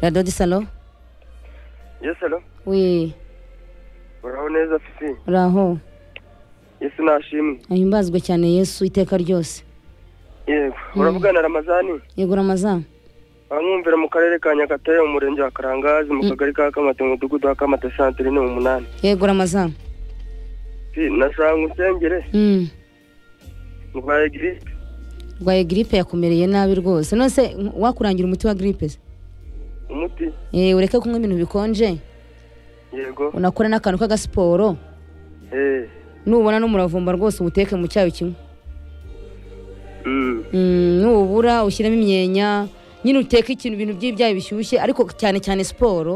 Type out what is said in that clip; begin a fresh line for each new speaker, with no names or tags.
radiyo disalo
Yesu alo
we
uraho neza fisi
uraho
Yesu nashimwe
ahimbazwe cyane yesu iteka ryose
yego uravugana ramazani
yegura amazamu
abamwumvira mu karere ka nyagatare mu murenge wa karangazi mu
Mm.
kagari ka kamate mu mudugudu wa kamate santire ni umunani
yegura amazamu
Si, nashaka ngo nsengere
Mm.
ndwaye giripe
urwaye giripe yakumereye nabi rwose none se wakurangira umuti wa giripe se
umuti
Eh, ureke kunywa ibintu bikonje
yego
unakore n'akantu k'agasiporo
eh
nubona n'umuravumba rwose uwuteke mu cyayi kimwe
mm.
nubura ushyiremo imyenya nyine uteke ikintu ibintu by'ibyayi bishyushye ariko cyane cyane siporo